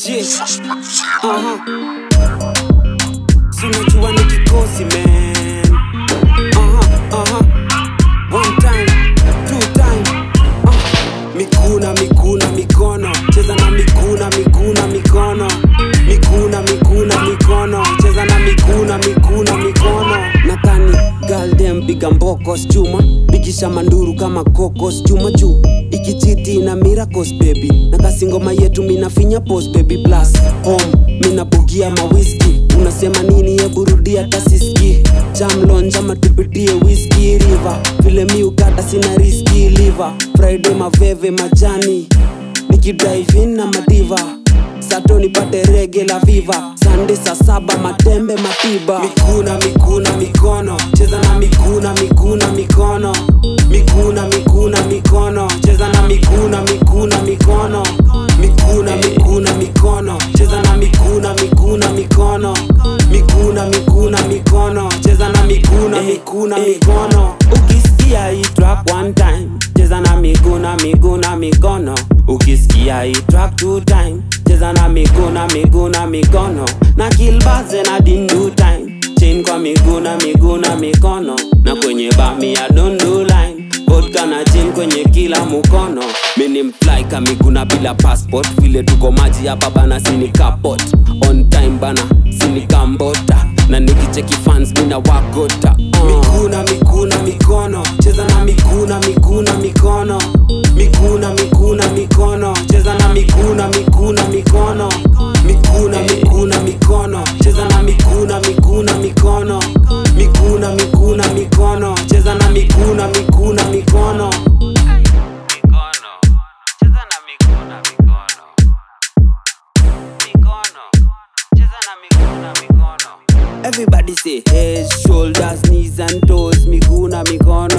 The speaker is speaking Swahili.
shit. Aha. Si unajua ni kikosi man. Aha, aha. One time, two time. Ah. Mikuna, mikuna, mikono. Cheza na mikuna, mikuna, mikono. Mikuna, mikuna, mikono. Cheza na mikuna, mikuna, mikono. Nakani galdem piga mbokos chuma bikisha manduru kama kokos chuma juu ikichiti na miracles baby na kasi ngoma yetu minafinya pos baby plus home minabugia mawiski unasema nini yeburudia tasiski jamlonja matupitie whisky river vile mi ukata sina riski liver friday maveve majani nikidrive na madiva sato nipate rege la viva sande saa saba matembe matiba mikuna mikuna mikono cheza na mikuna mikuna mikono mikuna mikuna mikono cheza na mikuna mikuna mikono mikuna mikuna mikono cheza na mikuna mikuna mikono mikuna mikuna mikono cheza na mikuna mikuna mikono ukisikia hii track one time cheza na miguna miguna mikono ukisikia hii track two time cheza na miguna miguna mikono na kilbaze na dindu time chain kwa miguna miguna mikono na kwenye bami ya dundu line vodka na gin kwenye kila mukono mini mfly kamiguna bila passport vile tuko maji hapa bana sini kapot on time bana sini kambota na nikicheki fans mina wakota uh. mikuna mikuna mikono cheza na mikuna mikuna mikono mikuna mikuna mikono cheza na mikuna mikuna mikono mikuna mikuna mikono cheza na mikuna mikuna mikono mikuna mikuna mikono cheza na mikuna mikuna mikono mikono cheza na mikono mikono mikono cheza na mikono mikono Everybody say head, shoulders, knees and toes, miguna mikono